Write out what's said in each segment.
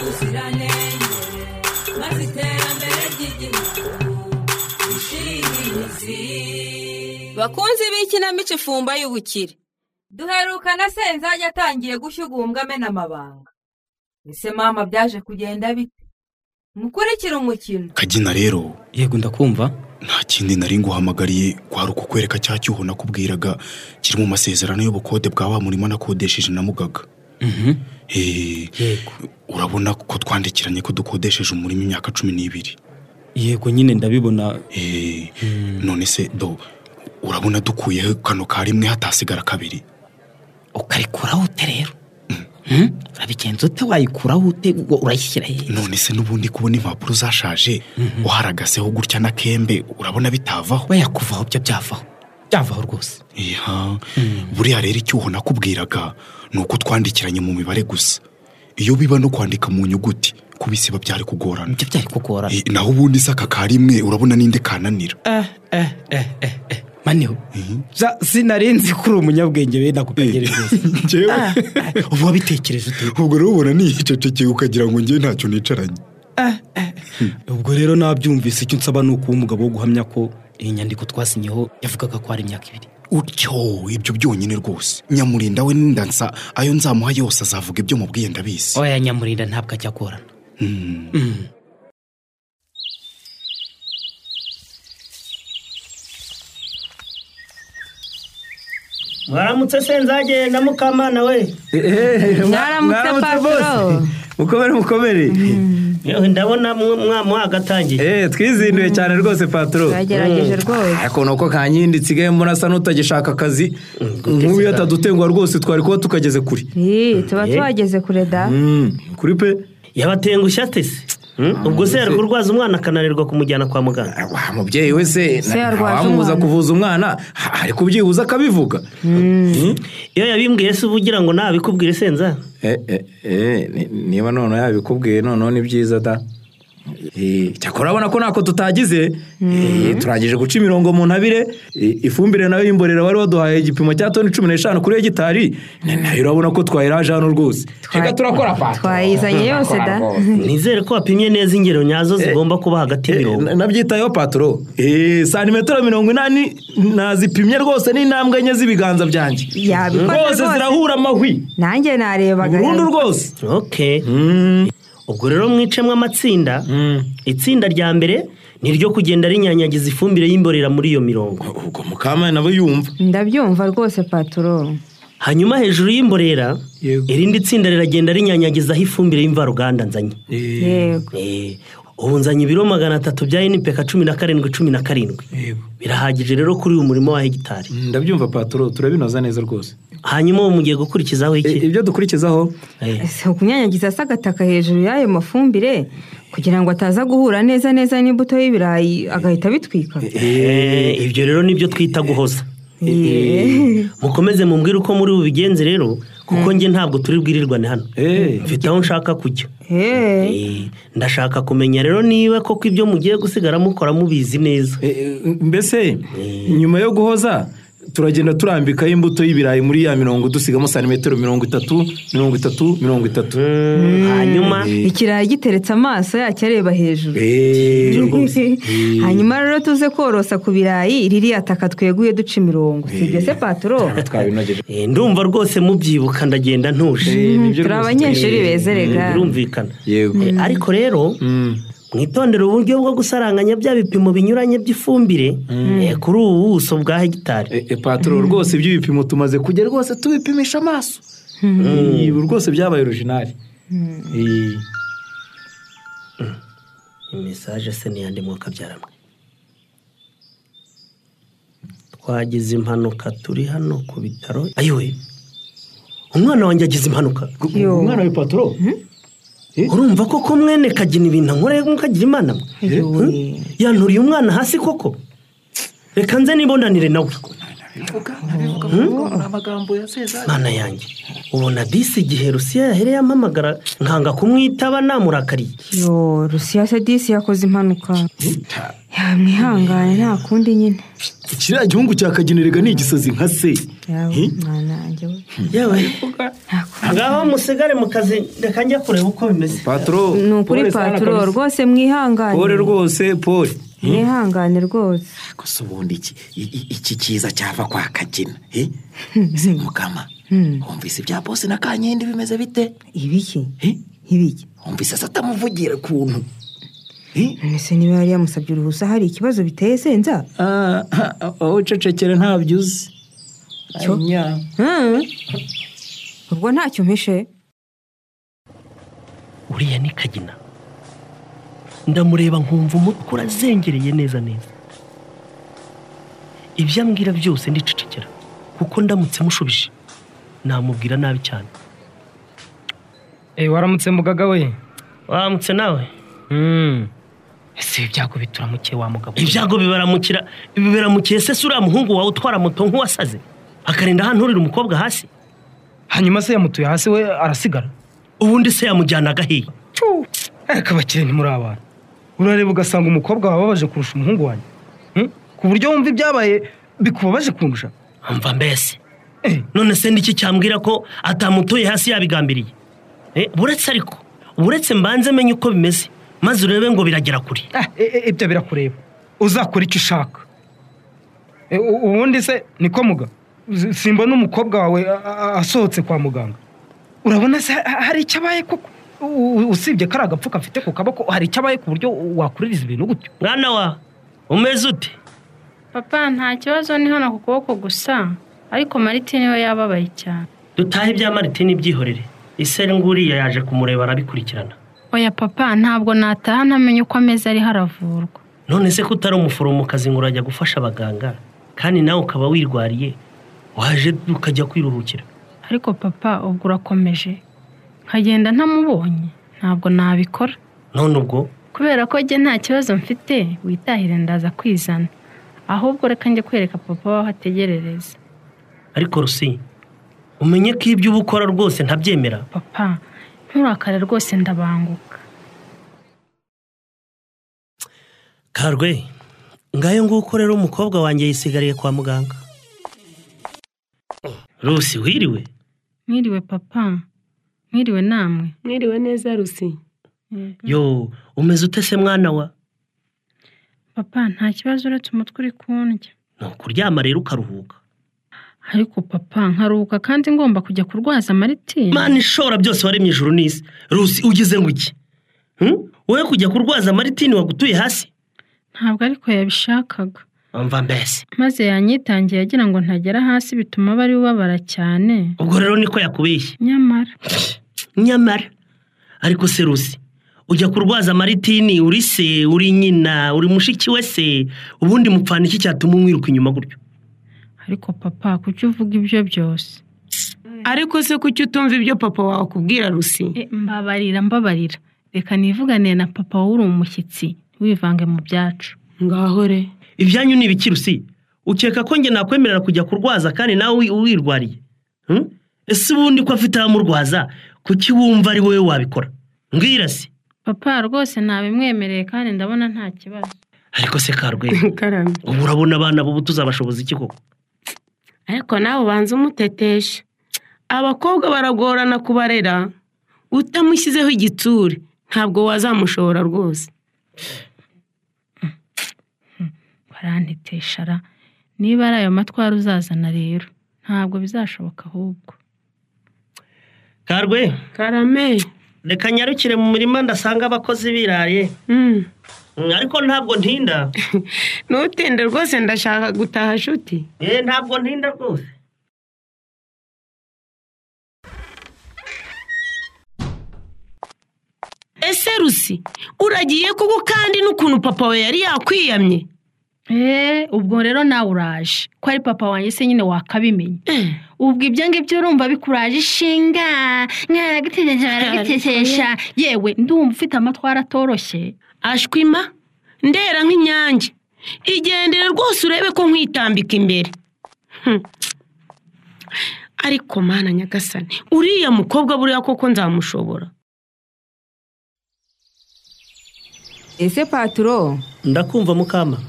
ubuziranenge maze iterambere ry'igihugu rishinge imizi bakunzi b'ikinamico ifumba y'ubukire duherukana senzage atangiye gushyiga amena amabanga ese mama byaje kugenda bite mukurikire umukino kagina rero yego ndakumva nta kindi nari nguhamagariye kwari ukukwereka cya cyuho nakubwiraga kiri mu masezerano y'ubukode bwa wa murima nakodesheje na mugaga Eh, yego urabona ko twandikiranye ko dukodesheje umurima imyaka cumi n'ibiri yego nyine ndabibona Eh, none se do urabona dukuyeho kano ka rimwe hatasigara kabiri ukarikuraho ute rero urabigenza ute wayikuraho ute ngo urayishyira hehe none se n'ubundi kubona impapuro zashaje uharagaseho gutya n'akembe urabona bitavaho we yakuvaho byo byavaho byavaho rwose iha buriya rero icyuho nakubwiraga ni uko twandikiranye mu mibare gusa iyo biba no kwandika mu nyuguti kubisiba byari kugorana ibyo byari kugorana Eh, naho ubundi se aka ka rimwe urabona ninde kananira eh eh eh eh eh maniho za- sinarinzi ko uri umunyabwenge bene ako kagere rwose Njyewe? Ah, ah, uba wabitekereje ute ubwo rero ubona nihicecekeye ukagira ngo njye ntacyo nicaranye ubwo rero nabyumvise icyo nsaba ni ukuba umugabo wo guhamya ko iyi nyandiko twasinyeho yavugaga ko ari imyaka ibiri utyo ibyo byonyine rwose nyamurinda we n'indansa ayo nzamuha yose azavuga ibyo mubwiye ndabizi oya nyamurinda ntabwo ajya agorana Mm. mwaramutse senzage na mukamana we mwaramutse patoro mukomere mukomere yewe ndabona mwe- mwamuhagatangiye Eh, twizinduye cyane rwose patoro turagerageje rwose ariko nuko kankindi nsigaye murasa n'utagishaka akazi nk'ubu iyo atadutengwa rwose twari kuba tukageze kure Ii, tuba tuhageze kure da Mm, kuri pe yabatengushye ate se Hmm? ubwo se yari kurwaza umwana akananirwa kumujyana kwa muganga wa mubyeyi we se Se yarwaje wamubuza umwana. kuvuza umwana ha- hari kubyibuza akabivuga Mm. iyo yabimbwiye se uba ugira ngo nabikubwire senza Eh, eh, eh, ni- niba noneho yabikubwiye noneho ni byiza da Eh, cyakora urabona ko ntako tutagize Eh, turangije guca imirongo mu ntabire Eh, ifumbire nayo y'imborera wari waduhaye igipimo cya toni cumi n'eshanu kuri hegitari na- nayo urabona ko twayiraje hano rwose reka turakora pata twayizanye yose da nizere ko wapimye neza ingero nyazo zigomba kuba hagati y'imirongo nabyitayeho patoro Eh, santimetero mirongo inani nazipimye rwose n'intambwe enye z'ibiganza byanjye yabikoze rwose rwose zirahura amahwi nanjye narebaga burundu rwose okay Mm. ubwo rero mwicemo amatsinda Mm. itsinda rya mbere ni iryo kugenda rinyanyagiza ifumbire y'imborera muri iyo mirongo ubwo mukamana nawe yumva ndabyumva rwose patoro hanyuma hejuru y'imborera Yego. irindi tsinda riragenda rinyanyagizaho ifumbire y'imvaruganda nzanye yego Eh, ubu nzanye ibiro magana atatu bya inipeka cumi na karindwi cumi na karindwi Yego. birahagije rero kuri uyu murimo wa hegitari ndabyumva patoro turabinoza neza rwose hanyuma ubu mugiye gukurikizaho iki ibyo dukurikizaho Eh, ese kunyanyagiza se agataka hejuru y'ayo mafumbire kugira ngo ataza guhura neza neza n'imbuto y'ibirayi agahita abitwika eh, ibyo rero nibyo twita guhoza mukomeze mumbwire uko muri bubigenze rero kuko njye ntabwo turi bwirirwane hano Eh. mfite aho nshaka kujya Eh, Eh, ndashaka kumenya rero niba koko ibyo mugiye gusigara mukora mubizi neza Eh, eh, mbese nyuma yo guhoza turagenda turambikaho imbuto y'ibirayi muri ya mirongo dusigamo santimetero mirongo itatu mirongo itatu mirongo itatu hanyuma ikirayi giteretse amaso yacyo areba hejuru Eh, hanyuma rero tuze korosa ku birayi ririya taka tweguye duca imirongo si ibyo se patoro twabinogeje Eh, ndumva rwose mubyibuka ndagenda ntuje Eh, nibyo turi rwose. abanyeshuri bezerega birumvikana yego Eh, ariko rero Mm. mwitondere uburyo bwo gusaranganya bya bipimo binyuranye by'ifumbire eh, kuri ubu buso bwa hegitari Eh, eh, patoro rwose iby'ibipimo tumaze kujya rwose tubipimisha amaso Eh, ubu rwose byabaye orijinali Eh, mesaje se n'iyandi mwaka byaramwe twagize impanuka turi hano ku bitaro ayiwe umwana wanjye agize impanuka Yo. umwana we patoro urumva koko mwene kagina ibintu ankoreye mukagira imana mwe Ayowe. Hmm? yanturiye umwana hasi koko reka nze nibonanire nawe mana yanjye ubona disi igihe rusiya yahereye ampamagara nkanga kumwitaba namurakariye yo rusiyase disi yakoze impanuka mwihangane nta kundi nyine kiriya gihugu cya kagenerega ni igisozi nka se yawe Hi? mwana wanjye we nta kundi ngaho musigare mu kazi reka njya kureba uko bimeze paturo ni ukuri paturo rwose pole mwihangane rwose pole mwihangane rwose gusa ubundi iki- i- i- iki cyiza cyava kwa kagina eh? se mukama wumvise ibya bose na kankindi bimeze bite ibiki Eh? ibiki wumvise se atamuvugira ukuntu Eh? none se niba yari yamusabye uruhusa hari ikibazo biteye senza Ah, ah, wowe ucecekere ntabyo uzi Cyo? Anya. Hmm. ubwo ntacyo mpishe uriya ni kagina ndamureba nkumva umutwe urazengereye neza neza ibyo ambwira byose ndicecekera kuko ndamutse mushubije namubwira nabi cyane Eh, waramutse mugaga we waramutse nawe Mm. ese ibi byago bituramukiye wa mugabo we? ibyago bibaramukira biberamukiye se si uriya muhungu wawe utwara moto nk'uwasaze akarinda ahantu urira umukobwa hasi hanyuma se yamutuye hasi we arasigara ubundi se yamujyana agahiye ariko abakire ntimuri abantu urareba ugasanga umukobwa wawe ababaje kurusha umuhungu wanjye Hmm? ku buryo wumva ibyabaye bikubabaje kundusha mva mbese Eh. none se n'iki cyambwira ko atamutuye hasi yabigambiriye Eh, buretse ariko buretse mbanze menye uko bimeze maze urebe ngo biragera kure Ah, e- e- ibyo birakureba uzakora icyo ushaka E, u- ubundi se niko muga S- simbona umukobwa wawe a- a- asohotse kwa muganga urabona se ha- hari icyabaye koko U- u- usibye kari agapfuka afite ku kaboko hari icyabaye ku buryo wakuririza ibintu gutyo mwana wa umeze ute papa nta kibazo ni hano ku kuboko gusa ariko maritini we yababaye cyane dutahe ibya maritini byihorere iseri nguriya yaje kumureba arabikurikirana oya papa ntabwo nataha ntamenye uko ameze ariho aravurwa none se ko utari umuforomokazi ngo urajya gufasha abaganga kandi nawe ukaba wirwariye waje ukajya kwiruhukira ariko papa ubwo urakomeje nkagenda ntamubonye ntabwo nabikora none ubwo kubera ko njye nta kibazo mfite witahire ndaza kwizana ahubwo reka njye kwereka papa waho ategerereza ariko rusi umenye ko ibyo uba ukora rwose ntabyemera papa nturakare rwose ndabanguka karwe ngayo nguko rero umukobwa wanjye yisigariye kwa muganga rusi wiriwe mwiriwe papa mwiriwe namwe Mwiriwe neza Rusi. yo umeze ute se mwana wa papa nta kibazo uretse umutwe uri kundya ni ukuryama rero ukaruhuka ariko papa nkaruhuka kandi ngomba kujya kurwaza maritini mana ishobora byose waremye ijuru n'isi rusi ugize ngo iki Hmm? wowe kujya kurwaza maritini wagutuye hasi ntabwo ariko yabishakaga mva mbese maze yanyitangiye agira ngo ntagera hasi bituma bari babara cyane ubwo rero niko yakubeshye nyamara nyamara ariko se rusi ujya kurwaza maritini uri se uri nyina uri mushiki we se ubundi mupfana iki cyatuma umwiruka inyuma gutyo ariko papa kuki uvuga ibyo byose Ariko se kuki utumva ibyo papa wawe akubwira Rusi? E, mbabarira mbabarira reka nivuganire na papa wowe uri umushyitsi wivange mu byacu Ngaho re. ibyanyu ni ibiki rusi ukeka ko njye nakwemerera kujya kurwaza kandi nawe wi- wirwariye Hmm? ese ubundi ko afite abamurwaza kuki wumva ari wowe wabikora mbwira se papa rwose ntabimwemereye kandi ndabona nta kibazo ariko se karwe Karame. ubu urabona abana b'ubu tuzabashoboza iki koko Ariko nawe ubanza umutetesha. Abakobwa baragorana kubarera. Utamushyizeho igitsure ntabwo wazamushobora rwose. baranteteshara niba ari ayo matwara uzazana rero ntabwo bizashoboka ahubwo karwe Karame. reka nyarukire mu murima ndasanga abakozi biraye Mm. Mm, ariko ntabwo ntinda Ntutinde rwose ndashaka gutaha shuti. eh ntabwo ntinda rwose Ese Rusi uragiye kuko kandi n'ukuntu papa we yari yakwiyamye. eee ubwo rero nawe uraje ko ari papa wanjye se nyine wakabimenya Eh. ubwo ibyo ngibyo urumva bikuraje ishinga mwaragutesha baragutesha yewe ndumva ufite amatwara atoroshye ashwima ndera nk'inyange igendere rwose urebe ko nkwitambika imbere Hmm. ariko mana nyagasani uriya mukobwa buriya koko nzamushobora ese paturo ndakumva mukama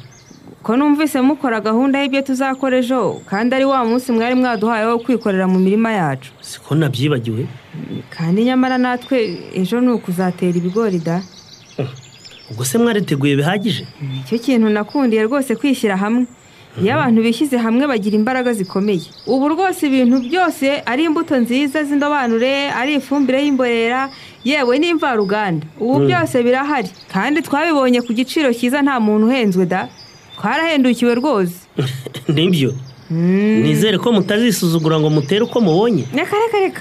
ko numvise mukora gahunda y'ibyo tuzakora ejo kandi ari wa munsi mwari mwaduhaye wo kwikorera mu mirima yacu siko nabyibagiwe kandi nyamara natwe ejo ni ukuzatera ibigori da ubwo se mwariteguye bihagije nicyo kintu nakundiye rwose kwishyira hamwe iyo abantu bishyize hamwe bagira imbaraga zikomeye ubu rwose ibintu byose ari imbuto nziza z'indobanure ari ifumbire y'imborera yewe n'imvaruganda ubu Mm. byose birahari kandi twabibonye ku giciro cyiza nta muntu uhenzwe da twarahendukiwe rwose nibyo nizere ko mutazisuzugura ngo mutere uko mubonye reka reka reka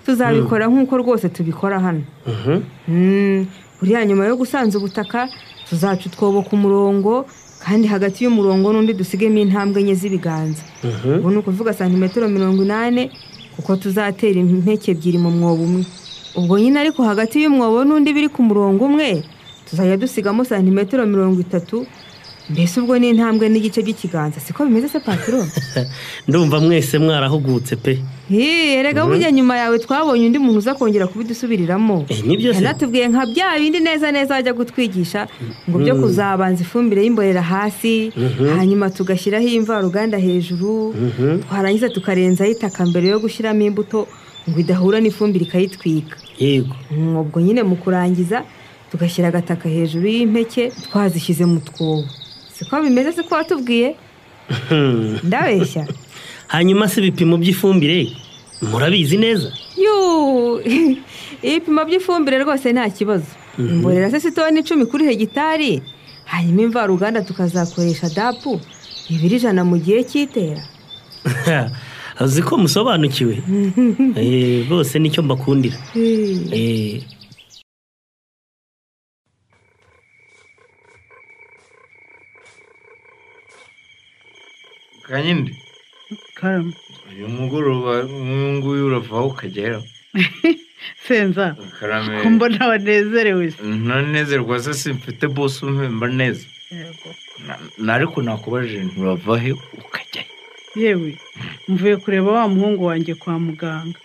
tuzabikora nk'uko rwose tubikora hano Mhm. Mm, buriya nyuma yo gusanza ubutaka tuzaca utwobo ku murongo kandi hagati y'umurongo n'undi dusigemo intambwe enye z'ibiganza Mhm. ubu ni ukuvuga santimetero mirongo inani kuko tuzatera impeke ebyiri mu mwobo umwe ubwo nyine ariko hagati y'umwobo n'undi biri ku murongo umwe tuzajya dusigamo santimetero mirongo itatu mbese ubwo ni intambwe n'igice by'ikiganza siko bimeze se patiro ndumva mwese mwarahugutse pe Hii, erega Mhm. burya nyuma yawe twabonye undi muntu uza kongera kubidusubiriramo nibyo se. yanatubwiye nka bya bindi neza neza ajya gutwigisha ngo byo Mhm. kuzabanza ifumbire y'imborera hasi Mhm. hanyuma tugashyiraho imvaruganda hejuru Mhm. twarangiza tukarenzaho itaka mbere yo gushyiramo imbuto ngo idahura n'ifumbire ikayitwika yego Mm, ubwo nyine mu kurangiza tugashyira agataka hejuru y'impeke twazishyize mu twobo siko bimeze siko watubwiye ndabeshya hanyuma se ibipimo by'ifumbire murabizi neza Yuu, ibipimo by'ifumbire rwose nta kibazo Mhm. imborera se si toni icumi kuri hegitari hanyuma imvaruganda tukazakoresha dapu bibiri ijana mu gihe cy'itera uzi ko musobanukiwe Eh, bose nicyo mbakundira Eh, kanyine karama uyu mugoroba nk'uyu nguyu uravaho ukagera senza karame ko mbona wanezerewe se ntanezerwa se simfite bose umpemba neza Yego. Na- na ariko nakubajije nturava he yewe mvuye kureba wa muhungu wanjye kwa muganga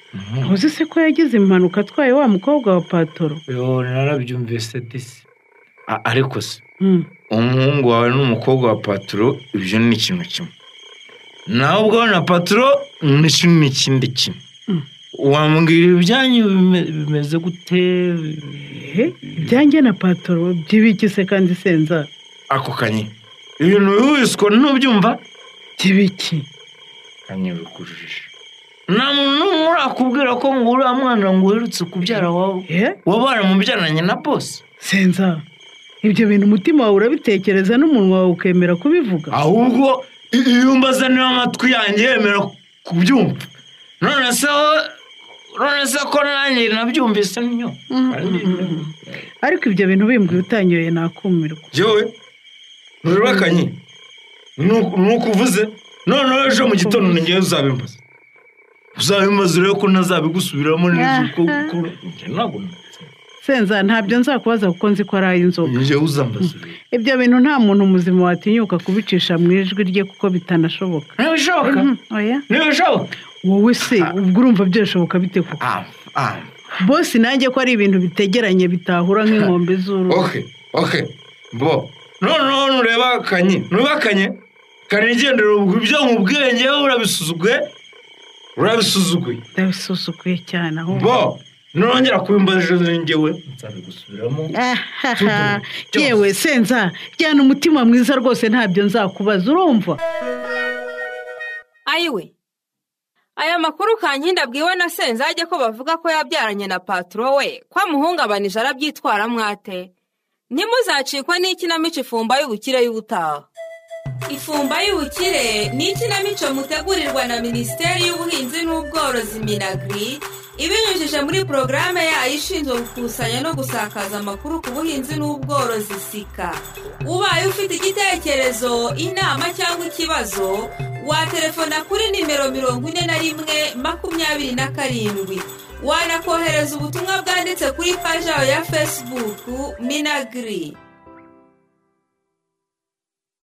uzi se ko yagize impanuka atwaye wa mukobwa wa patoro yo narabyumvise disi A- ariko se Mm. umuhungu wawe n'umukobwa wa paturo ibyo ni ikintu kimwe nawe ubwawe na paturo ni ikintu ni ikindi kimwe wambwira ibyanyu bime- bimeze gute he ibyanjye na patoro by'ibiki se kandi senza ako kanye ibintu bihuhiswa ntubyumva by'ibiki kanye bikujije nta muntu n'umwe urakubwira ko ngo uriya mwana ngo uherutse kubyara wawe waba waramubyaranye na bose senza ibyo bintu umutima wawe urabitekereza n'umunwa wawe ukemera kubivuga ahubwo iyo umbaza niba amatwi yanjye yemera kubyumva none se wowe- none se ko nanjye nabyumvise niyo ariko ibyo bintu bimbwiye utanyoye nakumirwa yewe nturakanye nuko uvuze noneho ejo mu gitondo ngewe uzabimbaza uzabimbaza urebe ko ntazabigusubiramo neza uko ukora Njye ntabwo senza ntabyo nzakubaza kuko nzi ko ari ay'inzoga ngewe uzambaza ibyo bintu nta muntu muzima watinyuka kubicisha mu ijwi rye kuko bitanashoboka ntibishoboka ntibishoboka wowe se ubwo urumva byashoboka bite koko bose nanjye ko ari ibintu bitegeranye bitahura nk'inkombe z'uruhu oke oke bo noneho nurebakanye nubakanye kanigendera ubwo ibyo mu bwenge urabisuzuguye urabisuzuguye ndabisusukuye cyane ahubwo bo nongera kubimbaza ejo ngewe nzabigusubiramo yewe senza jyana umutima mwiza rwose ntabyo nzakubaza urumva ayiwe aya makuru kankinda abwiwe na senzage ko bavuga ko yabyaranye na paturo we ko amuhungabanije arabyitwara mwate ntimuzacikwe n'ikinamico ifumba y'ubukire y'ubutaha ifumba y'ubukire ni ikinamico mutegurirwa na minisiteri y'ubuhinzi n'ubworozi minagiri ibinyujije muri porogaramu yayo ishinzwe gukusanya no gusakaza amakuru ku buhinzi n'ubworozi sika ubaye ufite igitekerezo inama cyangwa ikibazo watelefona kuri nimero mirongo ine na rimwe makumyabiri na karindwi wanakohereza ubutumwa bwanditse kuri paji yawe ya fesibuku minagiri